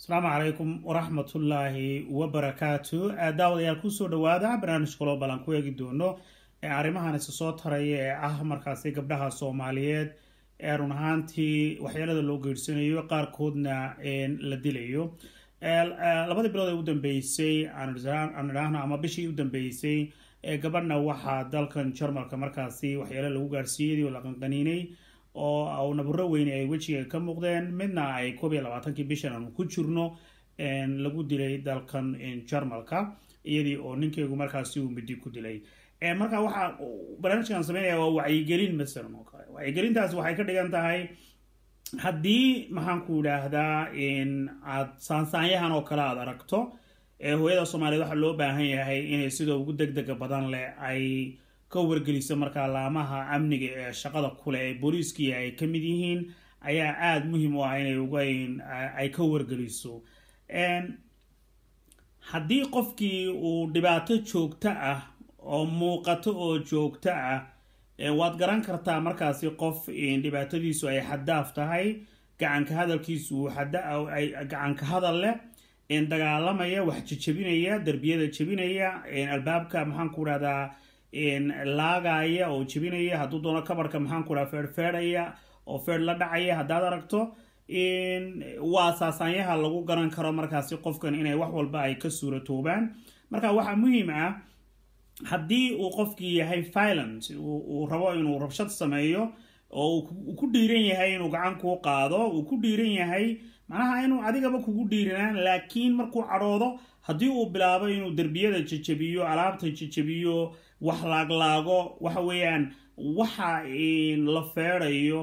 asalaamu calaykum waraxmatullaahi wabarakaatu daawadayaal kusoo dhawaada barnaamij global aan ku eegi doono ee arrimahan isa soo taraya ee ah markaasi gabdhaha soomaaliyeed ee run ahaantii waxyeelada loo geersanayo qaarkoodna la dilayo labadii bilood ee u dambeysay aan idhaahno ama bishii u dambeysay gabadhna waxaa dalkan jarmalka markaasi waxyeelo lagu gaarsiiyay oo la qanqaniinay oo naburo weyne ay wejiga ka muuqdeen midna ay koob iyo labaatankii bishan aanu ku jirno lagu dilay dalkan jarmalka iyadii oo ninkeygu markaasi uu midi ku dilay marka waxaa barnaamijkan sameynaya waa wacyigelin masalan oo kale wacyigelintaas waxay ka dhigan tahay haddii maxaan ku idhaahdaa aad saansaanyahan oo kale aada aragto hooyada soomaaliyeed waxaa loo baahan yahay inay sidoo ugu deg dega badan leh ay ka wargeliso markaa laamaha amniga ee shaqada kule ee booliiskii ay ka mid yihiin ayaa aada muhiim u ah inay ugayn ay ka wargeliso haddii qofkii uu dhibaato joogto ah oo muuqato oo joogto ah waad garan kartaa markaasi qof dhibaatadiisu ay xadaaf tahay gacanka hadalkiisu gacanka hadal leh dagaalamaya wax jejebinaya derbiyada jebinaya albaabka maxaan ku dhahdaa laagaya oo jebinaya hadduu doono kabarhka maxaan ku dhaha feedhfeedhaya oo feedh la dhacaya haddaad aragto waa saasaanyaha lagu garan karo markaasi qofkan inay wax walba ay ka suuratoobaan marka waxaa muhiim ah haddii uu qofkii yahay violent uu rabo inuu rabshad sameeyo oo uu ku dhiiran yahay inuu gacan kuu qaado uu ku dhiiran yahay macnaha inuu adigaba kugu dhiiranaan laakiin markuu cadhoodo haddii uu bilaabo inuu derbiyada jejebiyo alaabta jejebiyo wax laaglaago waxa weeyaan waxa la feedayo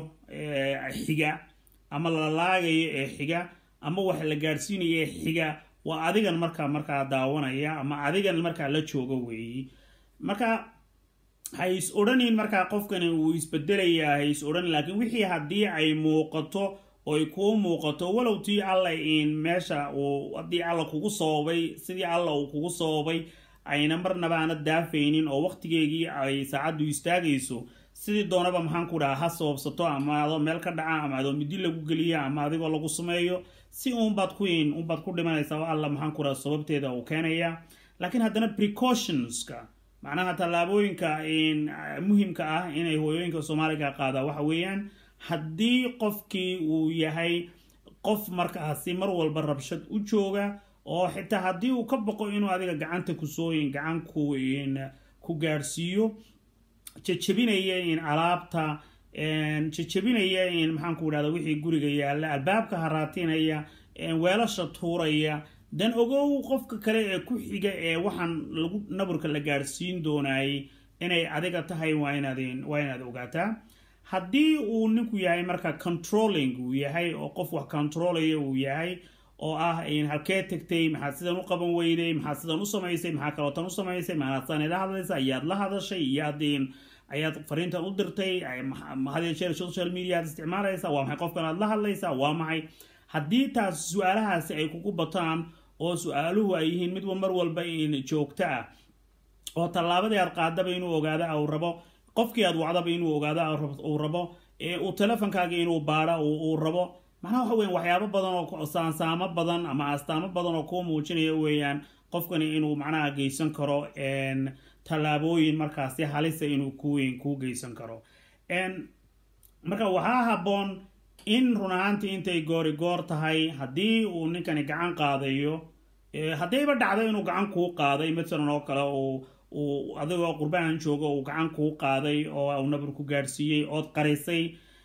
xiga ama la laagayo ee xiga ama wax la gaadhsiinayo ee xiga waa adigan markaa markaa daawanaya ama adigan markaa la joogo weeyi marka ha is odhanin markaa qofkani uu isbedelayaa ha is odhan laakiin wixii haddii ay muuqato oy kuu muuqato walow tii alla in meesha uu haddii alla kugu sababay sidii alla uu kugu sababay ayna marnaba aana daafaynin oo waqtigeegii ay saacaddu istaagayso sidii doonaba maxaan ku dhaha ha sababsato ama adoo meel ka dhaca ama adoo midi lagu geliya ama adigoo lagu sameeyo si uunbaad ku in unbaad ku dhimanaysaa alla maxaan ku dhaha sababteeda uu keenaya laakiin haddana precautionska macnaha tallaabooyinka muhimka ah inay hooyooyinka soomaaliga qaadaan waxa weeyaan haddii qofkii uu yahay qof markaasi mar walba rabshad u jooga oo xitaa haddii uu ka boqo inuu adiga gacanta kusooyin gacan ku ku gaadhsiiyo jejebinaya in alaabta jejebinaya in maxaan ku idhahda wixii guriga yaalla albaabka haraatinaya weelasha tuuraya dan ogow qofka kale ee ku xiga ee waxaan lagu naburka la gaadhsiin doonayay inay adiga tahay waa inaad waa inaad ogaataa haddii uu ninku yahay marka controlling uu yahay oo qof wax controlaya uu yahay oo ah halkee tegtay maxaad sidan u qaban weyday maxaad sidan u samaysay maxaa kalootan u samaysay maxaadsan ila hadlaysa ayaad la hadashay iyaad ayaad fariintan u dirtay hadee jeer social media aad isticmaalaysa waa maxay qofkan aad la hadlaysaa waa maxay haddii taas su-aalahaasi ay kugu bataan oo su-aaluhu ay yihiin midba mar walba in joogto ah oo tallaabadii aad qaadaba inuu ogaada uu rabo qofkii aad wacdaba inuu ogaada uu rabo uu telefonkaaga inuu baadha uu rabo macnaha waxa weyan waxyaabo badan oo saansaamo badan ama astaamo badan oo kuu muujinaya weeyaan qofkani inuu macnaha geysan karo tallaabooyin markaasi halisa inuu kuweyn kuu geysan karo marka waxaa habboon in run ahaantii intay goori goor tahay haddii uu ninkani gacan qaadayo haddayba dhacdo inuu gacan kuu qaaday masalan oo kale uu uu adigoo qurbahan joogo uu gacan kuu qaaday oo uu nabur ku gaadhsiiyey ood qarisay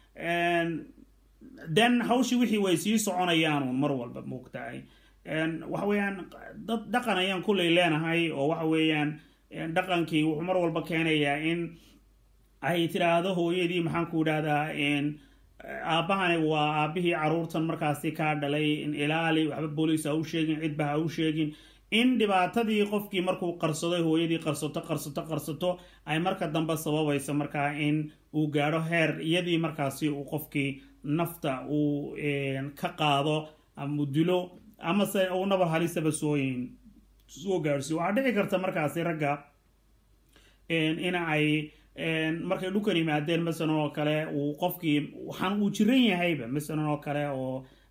then hawshii wixii way sii soconayaanuun mar walba moogtahay waxa weeyaan dad dhaqan ayaan kullay leenahay oo waxa weeyaan dhaqankii wuxuu mar walba keenayaa in ay tidhaahdo hooyadii maxaan ku idhahdaa aabbahani waa aabbihii caruurtan markaasi kaa dhalay ilaali waxba booliis ha u sheegin cidba ha u sheegin in dhibaatadii qofkii markuu qarsaday hooyadii qarsato qarsato qarsato ay marka dambe sababayso markaa in uu gaadho heer iyadii markaasi uu qofkii nafta uu ka qaado ama u dilo amase uu nabar halisaba sooyin soo gaadhsiyo waxaa dhici karta markaasi ragga in ay markay dhulkan yimaadeen masalan oo kale uu qofkii waxaan uu jiran yahayba masalan oo kale oo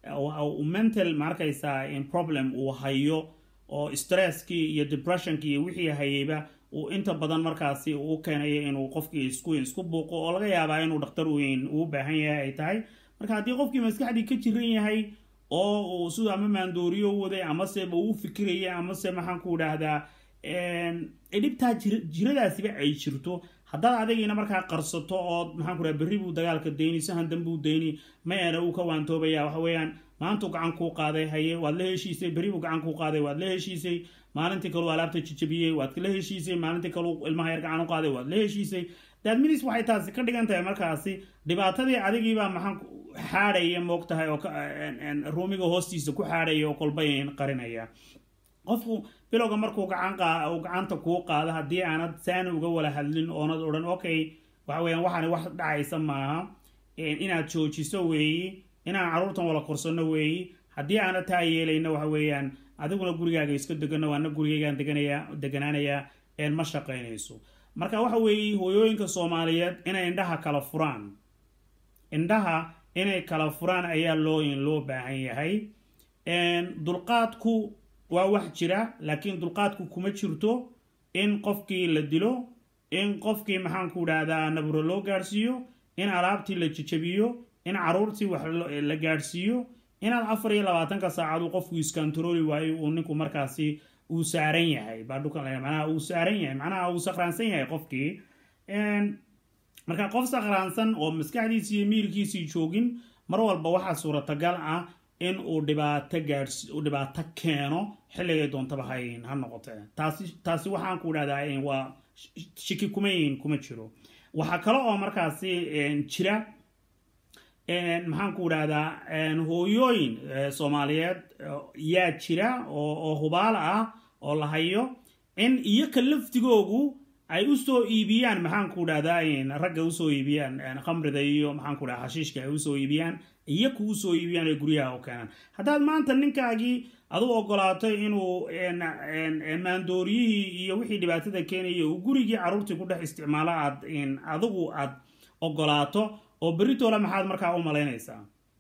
mental maarkaysaa problem uu hayo oo stresskii iyo depressionkii iyo wixii hayeyba uu inta badan markaasi uu keenayo inuu qofkii isku isku buuqo oo laga yaabaa inuu dhakhtar weyn uu baahan yahay ay tahay marka haddii qofkii maskaxdii ka jiran yahay oo uu siduu ama maandooriyo waday amaseba uu fikiraya amase maxaan ku idhaahdaa dhibtaa jiradaasiba ay jirto haddaad adigiina markaa qarsato ood maxaan ku dhaha berri buu dagaalka dayni sahan dan buu dayni maena uu ka waantoobaya waxa weeyaan maantuu gacan kuu qaaday haye waad la heshiisay berri buu gacan kuu qaaday waad la heshiisay maalintii kaleu alaabta jijabiyey waad la heshiisay maalintii kaleu ilmaha yar gacan u qaaday waad la heshiisay daadminis waxay taasi ka dhigan tahay markaasi dhibaatadii adigiibaa maxaan xaadhaya moog tahay oo ruumiga hoostiisa ku xaadhaya oo kolbayn qarinaya qofku bilowga markuu gacan uu gacanta kuu qaado haddii aanad saani uga wala hadlin oonad odhan okay waxa weeyaan waxaani wax dhacaysa maaha inaad joojiso weeyi inaan carruurtan wala korsano weeyi haddii aana taa yeelayna waxa weeyaan adiguna gurigaaga iska degano waana gurigaygaan deganaya deganaanayaa een ma shaqaynayso marka waxa weeye hooyooyinka soomaaliyeed inay indhaha kala furaan indhaha inay kala furaan ayaa loo loo baahan yahay dulqaadku waa wax jira laakiin dulqaadku kuma jirto in qofkii la dilo in qofkii maxaanku idhaahdaa nabro loo gaadhsiiyo in alaabtii la jajabiyo in caruurtii wax la gaadhsiiyo inaad afar iyo labaatanka saacadu qofku iskantarooli waayo uu ninku markaasi uu saaran yahay baa dhukan manaha uu saaran yahay macnaha uu sakhraansan yahay qofkii marka qof sakhraansan oo maskaxdiisii iyo miirkiisii joogin mar walba waxaa suuratagal ah in uu dhibaato gaadhs uu dhibaato keeno xilligay doontaba hayn ha noqotee taasi taasi waxaan ku idhahdaa waa shiki kuma yihin kuma jiro waxaa kale oo markaasi jira maxaan ku idhahdaa hooyooyin soomaaliyeed yaa jira oo hubaal ah oo la hayo in iyoka laftigoogu ay usoo iibiyaan maxaan ku idhahdaa ragga usoo iibiyaan khamrida iyo maxaan ku dhaha hashiishka ay usoo iibiyaan iyaku usoo iibiyaan ee guryaha u keenaan haddaad maanta ninkaagii adu ogolaato inuu maandooriyihii iyo wixii dhibaatada keenaya uu gurigii carruurtii ku dhex isticmaalo aad adigu aad ogolaato oo beritoole maxaad markaa u malaynaysaa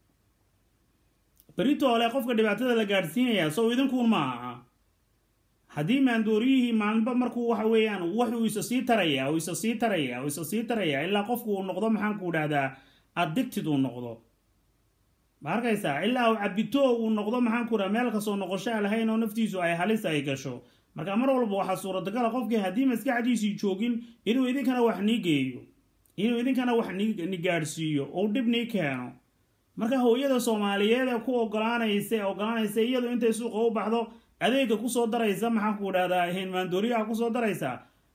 beritoole qofka dhibaatada la gaadhsiinaya sow idinkuun ma aha haddii maandooriyihii maalinba markuu waxa weeyaan wuxuu isa sii taraya uu isa sii taraya uu isa sii taraya ilaa qofku uu noqdo maxaan ku idhahdaa addicted uu noqdo ma arkaysaa ilaa uu cabito uu noqdo maxaan ku idhaha meel kasoo noqoshaa lahayn oo naftiisu ay halis ay gasho marka mar walba waxaa suuratagala qofkii haddii maskaxdiisii joogin inuu idinkana wax nii geeyo inuu idinkana wax ni gaadhsiiyo ou dhib nii keeno marka hooyada soomaaliyeed ee ku ogolaanaysa ogolaanaysa iyadu intay suuqa u baxdo adeega kusoo daraysa maxaan ku idhahdaa maandooriyaha kusoo daraysa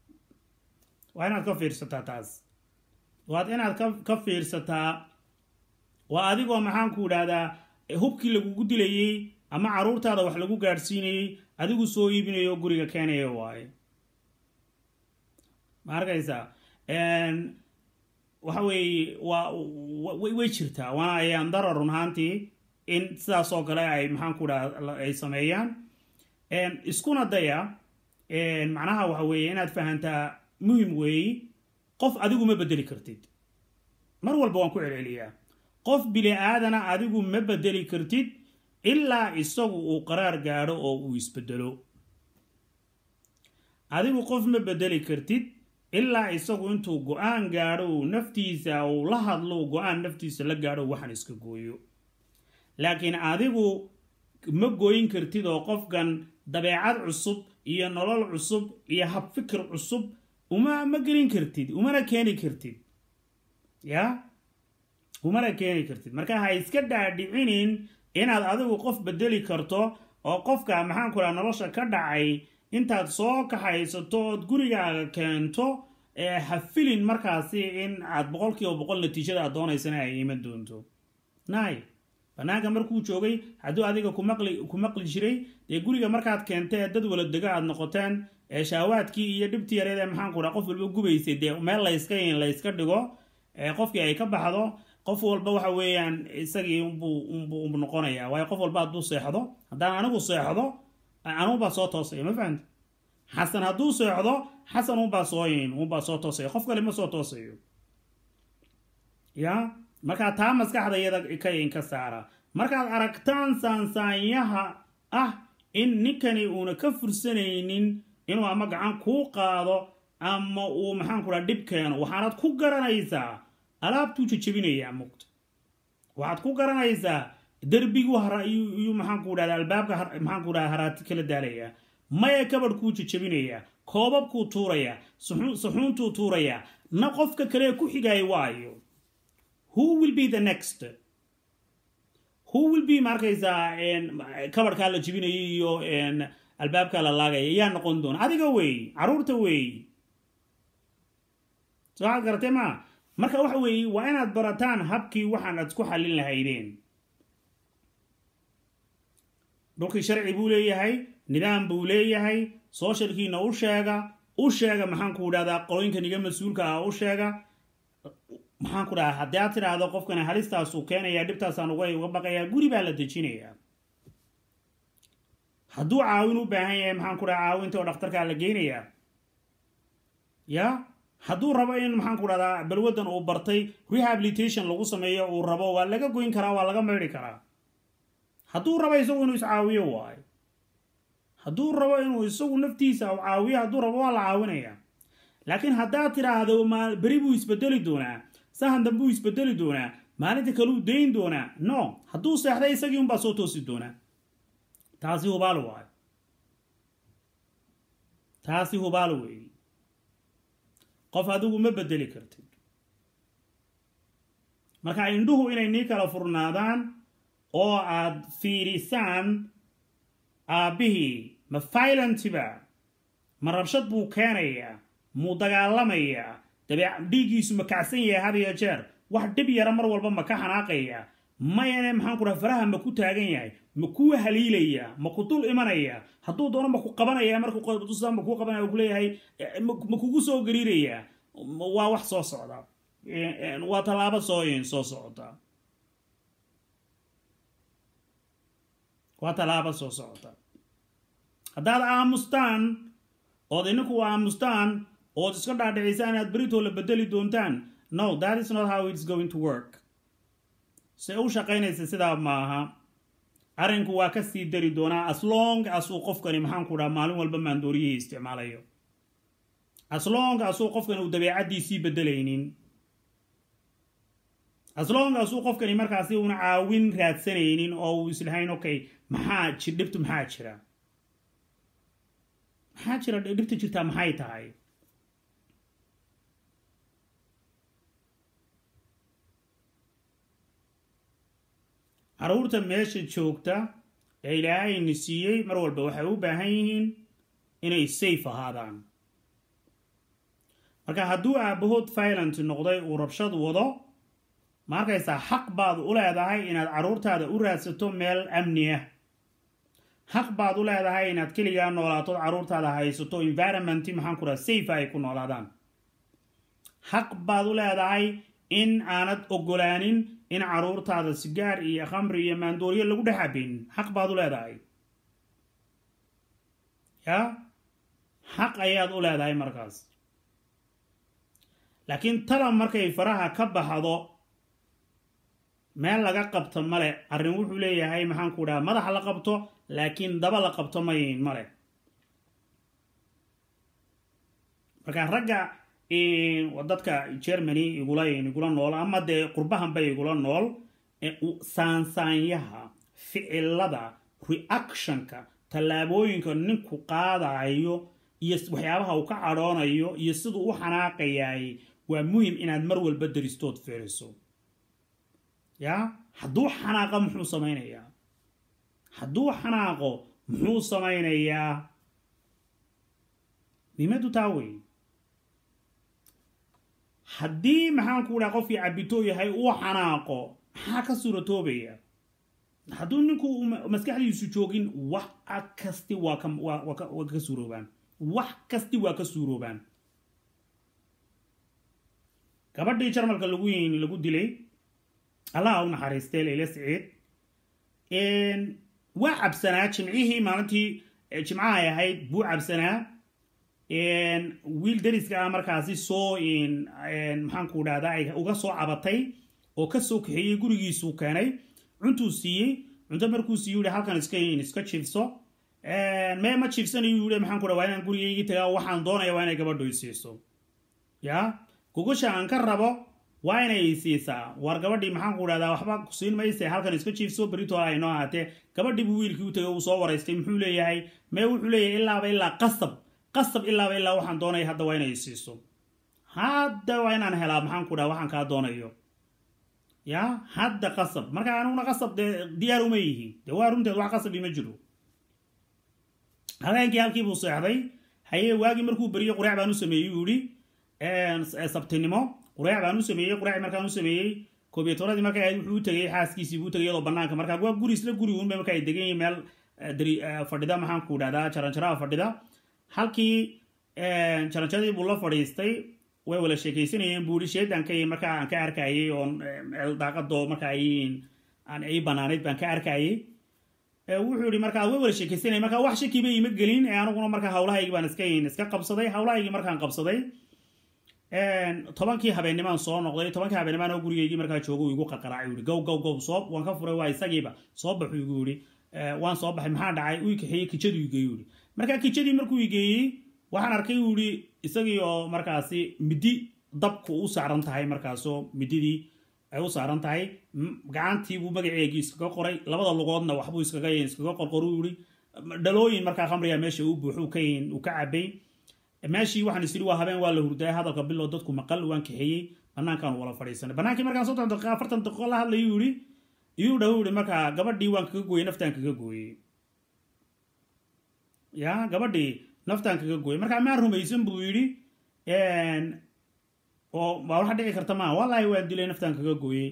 waa inaad ka fiirsataa taas waad inaad ka ka fiirsataa waa adigoo maxaan ku idhahdaa hubkii lagugu dilayey ama caruurtaada wax lagu gaadhsiinayey adigu soo iibinayo guriga keenaya waaye ma arkaysaa waxa weeye waa way jirtaa waana ayaan dara run ahaantii in sidaas oo kale ay maxaan ku dhaha ay sameeyaan iskuna daya macnaha waxa weeye inaad fahantaa muhim weeyi qof adigu ma bedeli kartid mar walba waan ku celceliyaa qof bili aadana adigu ma bedeli kartid ilaa isagu uu qaraar gaadho oo uu isbedelo adigu qof ma bedeli kartid ilaa isagu intuu go-aan gaadho uu naftiisa uu la hadlo go-aan naftiisa la gaadho waxaan iska gooyo laakiin adigu ma gooyin kartid oo qofkan dabeecad cusub iyo nolol cusub iyo habfikir cusub uma ma gelin kartid umana keeni kartid ya umana keeni kartid marka ha iska dhaadhicinin inaad adigu qof bedeli karto oo qofka maxaan ku dhaha nolosha ka dhacay intaad soo kaxaysato ood gurigaaga keento ha filin markaasi in aad boqol kiiba boqol natiijada aad doonaysana ay iman doonto nay banaanka markuu joogay hadduu adiga kumaqli ku maqli jiray dee guriga markaad keentee dad wala dego aad noqoteen ee shaawaadkii iyo dhibtii yareed ee maxaan ku dhaha qof walba gubaysay dee meel layska layska dhigo qofkii ay ka baxdo qof walba waxa weeyaan isagii unbuu unbuu noqonayaa waayo qof walba hadduu seexdo haddaan anigu seexdo anuunbaa soo toosaya ma fahamta xasan hadduu seexdo xasan unbaa sooyin unbaa soo toosaya qof kale ma soo toosayo ya markaa taa maskaxda iyada ka inka saara markaad aragtaan saansaanyaha ah in ninkani uuna ka fursanaynin inuu ama gacan kuu qaado ama uu maxaan ku dhaha dhib keeno waxaanad ku garanaysaa alaabtuu jajabinayaa mugta waxaad ku garanaysaa derbigu iyuu maxaanku dhahda albaabka maxaanku dhaha haraati kala daalayaa maya kabadhkuu jajabinayaa koobabkuu tuurayaa saxuuntuu tuurayaa na qofka kale ku xigaya waayo who will be the next who will be markaysaa kabadhkaa la jibinaya iyo albaabkaa la laagaya yaa noqon doona adiga wey caruurta wey so waxaad garatee maa marka waxa weeye waa inaad barataan habkii waxaan aad isku xallin lahaydeen dhulkii sharci buu leeyahay nidaam buu leeyahay sooshalkiina u sheega u sheega maxaanku dhahdaa qolooyinkan iga mas-uulka ah u sheega maxaanku dhahaa haddii aad tidhaahdo qofkani halistaasuu keenayaa dhibtaasaan uga uga baqayaa guri baa la dejinayaa hadduu caawin u baahan yahay maxaanku dhaha caawinta oo dhakhtarkaa la geynayaa ya hadduu rabo in maxaanku dhahdaa balwadan uu bartay rehabilitation lagu sameeyo uu rabo waa laga goyn karaa waa laga maydhi karaa hadduu rabo isagu inuu iscaawiyo waayo hadduu rabo inuu isagu naftiisa u caawiyo hadduu rabo waa la caawinaya laakiin haddaad tidhaahdo beri buu isbedeli doonaa sahan dambe uu isbedeli doonaa maalinta kaleu dayn doonaa no hadduu seexday isagii unbaa soo toosi doonaa taasi hubaal waayo taasi hubaal weeye qof adigu ma bedeli kartid marka indhuhu inay nii kala furnaadaan oo aad fiirisaan aabbihii ma violentiba ma rabshad buu keenayaa muu dagaalamayaa dabeec dhiiggiisu ma kacsan yahay had iyo jeer wax dhib yara mar walba ma ka xanaaqayaa mayane maxaanku dhaha faraha ma ku taagan yahay ma kuu haliilayaa ma ku dul imanayaa hadduu doono ma ku qabanaya markuusa ma kuu qabanaya ku leeyahay ma kugu soo gariirayaa waa wax soo socda waa tallaabo soo soo socota waa tallaabo soo socota haddaad aamustaan ood ininku aamustaan ood iska dhaadhicisaan inaad beritoo la bedeli doontaan no that is not how it's going to work se u shaqaynaysa sidaa maaha arrinku waa ka sii dari doonaa as long as uu qofkani maxaanku dhaha maalin walba maandooriyihii isticmaalayo as long as uu qofkani uu dabeecaddiisii bedelaynin as long as uu qofkani markaasi uuna caawin raadsanaynin oo uu islahayn okay maxaa ji dhibtu maxaa jira maxaa jira dhibta jirtaa maxay tahay caruurta meesha joogta ee ilaahayni siiyey mar walba waxay u baahan yihiin inay safe ahaadaan marka hadduu aabahood violent noqday uu rabshad wado ma arkaysaa xaq baad u leedahay inaad caruurtaada u raadsato meel amni ah xaq baad u leedahay inaad keligaa noolaatood caruurtaada haysato environmenti maxaanku dhaha safe ay ku noolaadaan xaq baad u leedahay in aanad ogolaanin in caruurtaada sigaar iyo khamri iyo maandooriyo lagu dhex cabin xaq baad u leedahay ya xaq ayaad u leedahay markaas laakiin tala markay faraha ka baxdo meel laga qabto male arrin wuxuu leeyahay maxaanku dhaha madaxa la qabto laakiin daba la qabto mayn male marka ragga dadka germany igula igula nool ama dee qurbahanba igula nool saansaanyaha ficilada reactionka tallaabooyinka ninku qaadayo iyo waxyaabaha uu ka cadhoonayo iyo siduu u xanaaqayay waa muhim inaad mar walba daristood fiiriso ya hadduu xanaaqo muxuu samaynayaa hadduu xanaaqo muxuu samaynayaa muhiimadu taa wey haddii maxaanku dhaha qofkii cabitoo yahay uu xanaaqo maxaa ka suuratoobaya hadduu ninku maskaxdiisu joogin wax kasti waa waa ka suuroobaan wax kasti waa ka suuroobaan gabadhii jarmalka lagu lagu dilay allaha u naxariistay layla siciid waa cabsanaa jimcihii maalintii jimcahay ahayd buu cabsanaa wiil dariska ah markaasi soo maxaanku dhahda ay uga soo cabatay oo ka soo kaxeeyey gurigiisuu keenay cuntuu siiyey cunto markuu siiyu yihi halkan iska iska jiifso mee ma jiifsanayu yihi maxaan ku dha waa inaan gurigaygii tagaa waxaan doonaya waa inay gabadhu i siiso ya gogosha aan ka rabo waa inay siisaa war gabadhii maxaan ku dhahdaa waxba ku siin mayse halkan iska jiifso beritoole ay noo ahaatee gabadhii buu wiilkii u tagay uu soo waraystay muxuu leeyahay mee wuxuu leeyahay ilaaba ilaa qasab qasab ilaaba ilaa waxaan doonaya hadda waa inay siiso hadda waa inaan helaa maxaan ku dhaha waxaan kaa doonayo ya hadda qasab marka aniguna qasab dee diyaar uma yihiin dee waa runteed wax qasab ima jiro habeenkii halkii buu seexday haye waagii markuu beriyo quraac baan u sameeyey uu yihi sabtinimo quraac baan u sameeyey quraac markaan u sameeyey koobiyo tobnadii markay ahayd wuxuu u tegay xaaskiisii buu tegay iyadoo banaanka markaa waa guri isla guri uunba marka ay degan yihiin meel dari fadhida maxaan ku dhahdaa jaranjaraha fadhida halkii jaranjaradii buu la fadhiistay way wala sheekaysanayeen buu yihi sheedanka markaa aan ka arkayay oon meel daaqado marka ay aan ay banaanayd baan ka arkayay wuxuu yihi markaa way wala sheekaysanayeen markaa wax shakiba ima gelin ee aniguna markaa hawlahaygii baan iska iska qabsaday hawlahaygii markaan qabsaday tobankii habeennimaan soo noqday tobankii habeennimaan oo gurigaygii markaa joogo igu qarqaraacay yihi gow gow gow soo waan ka furay waa isagiiba soo baxu igu yihi waan soo baxay maxaa dhacay uu kaxeeyey kijadu igeeyu yihi markaa kijadii markuu igeeyey waxaan arkay uu yihi isagii oo markaasi midi dabku u saaran tahay markaasoo mididii ay u saaran tahay gacantii buu magaceegii iskaga qoray labada lugoodna waxbuu iskaga iskaga qorqoru yihi dhalooyin markaa khamriga meesha uu buuxu ka uu ka cabay meeshii waxaan is idhi waa habeen waa la hurdaya hadalka bilow dadku maqal waan kaxeeyey banaankaan wala fadhiisanay banaankii markaan soddon daqiiqa afartan daqiiqo la hadlayu yihi iyuu dhaw yihi markaa gabadhii waan kaga gooyey naftaan kaga gooyey ya gabadhii naftaan kaga gooyey markaa maan rumaysan buu yidhi oo waa waxa dhici karta maa wallaahi waan dilay naftaan kaga gooyey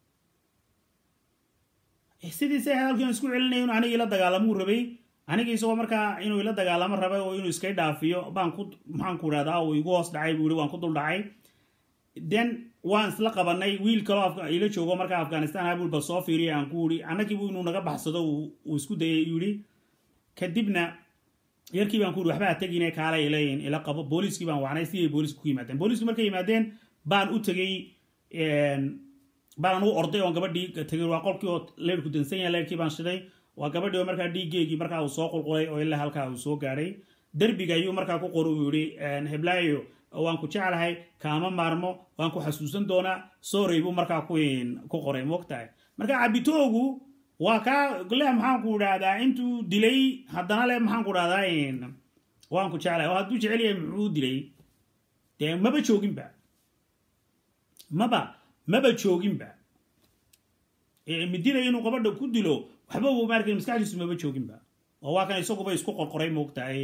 sidiisa hadalkiin isku celinaya inu anigii la dagaalamuu rabay anigii isagoo markaa inuu ila dagaalamo rabay oo inuu iskay dhaafiyo baan ku maxaan ku idhahdaa uu igu hoos dhacay buu yihi waan ku dul dhacay then waan isla qabanay wiil kaloo ila joogo markaa afghanistan ah buu bal soo fiiriya aan ku yihi annagiibu inuu naga baxsado uu isku dayay yidhi kadibna yarkii baan ku yihi waxba ha tegine kaala ilayn ila qabo booliiskii baan wacnay sidii booliiska ku yimaadeen booliiskii markay yimaadeen baan u tegey baan anugu orday oon gabadhii tegay waa qolkii oo leyrku dansan yahay leyrkii baan shiday waa gabadhii oo markaa dhiiggeegii markaa uu soo qulqulay oo ilaa halkaa uu soo gaadhay derbiga ayuu markaa ku qor uu yihi heblaayo waan ku jeclahay kaama maarmo waan ku xasuusan doonaa sorey buu markaa ku qoray moogtahay marka cabitoogu waa kaa leh maxaan ku idhahdaa intuu dilay haddana leh maxaan ku idhahdaa waan ku jeclahay oo hadduu jecel yahay muxuu dilay dee maba jooginba maba maba jooginba midida inuu gabadha ku dilo waxba uu maarkay maskaxdiisu maba jooginba oo waa kan isaguba isku qorqoray moogtahay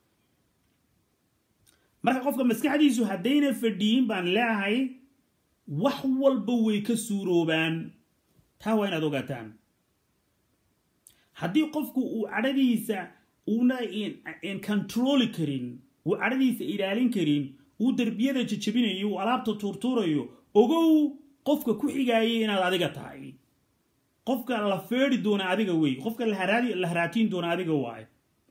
marka qofka maskaxdiisu haddayna fadhiyin baan leeahay wax walba way ka suuroobaan taa waa inaad ogaataan haddii qofku uu cadhadiisa uuna controli karin uu cadhadiisa ilaalin karin uu derbiyada jajabinayo uu alaabta tuurtuurayo ogow qofka ku xigaayay inaad adiga tahay qofka la feedi doona adiga wey qofka la haraatiin doona adiga waay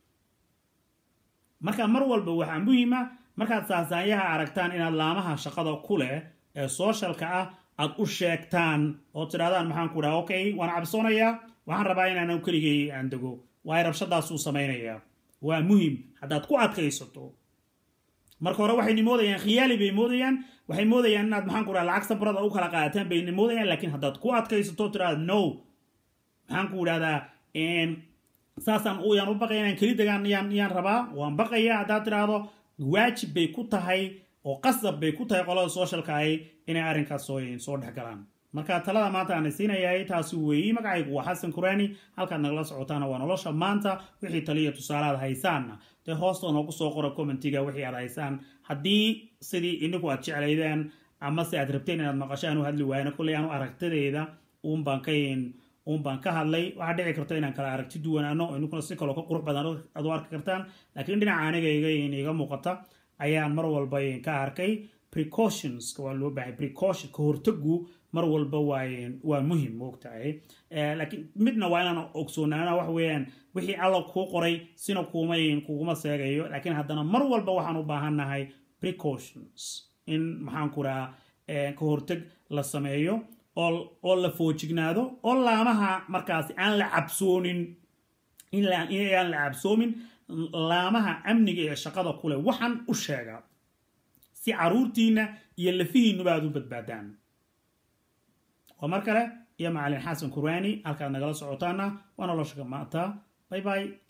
marka mar walba waxaa muhiima markaad saasaanyaha aragtaan inaad laamaha shaqada ku leh ee sooshalka ah aad u sheegtaan oo tidhahdaan maxaan ku dhaha okay waan cabsoonayaa waxaan rabaa inaan keligay aan dego waayo rabshadaasuu samaynayaa waa muhim haddaad ku adkaysato marka hore waxayna moodayaan khiyaali bay moodayaan waxay moodayaan inaad maxaan ku dhaha lacag sabrada u kala qaadataan bayna moodayaan laakiin haddaad ku adkaysato tidhahda no maxaan ku idhahdaa saasaan yaan u baqaya inaan keli degaan yaan yaan rabaa waan baqaya haddaad tidhaahdo waajib bay ku tahay oo qasab bay ku tahay qolada socialka ahi inay arrinkaas soo soo dhex galaan marka talada maanta aan siinayahay taasi weeyi magacaygu waa xasan kuraani halkaad nagala socotaana waa nolosha maanta wixii taliya tusaalaad haysaanna dee hoosta noogu soo qora commentiga wixii aad haysaan haddii sidii ininku aad jeclaydeen ama se aad rabteen inaad maqashaan u hadli waayna kolley aanu aragtideyda uun baan ka uun baan ka hadlay waxaa dhici karta inaan kala aragti duwanaano ininkuna si kaloo ka qurux badan aad u arki kartaan laakiin dhinaca anigayga iga muuqata ayaan mar walba ka arkay precautions waa loo baahay precaution ka hortagu mar walba waa waa muhim moogtahay laakiin midna waa inaan ogsoonaana wax weeyaan wixii alla kuu qoray sina kuuma kuguma seegayo laakiin haddana mar walba waxaan u baahannahay precautions in maxaan ku rahaa ka hortag la sameeyo oo la foojignaado oo laamaha markaasi aan la cabsoonin inaan la cabsoomin laamaha amniga ee shaqada kule waxaan u sheega si caruurtiina iyo lafihiinuba aad u badbaadaan waa mar kale iyo macalin xasan kurwaani halkaad nagala socotaana waa nolosha maanta bay bay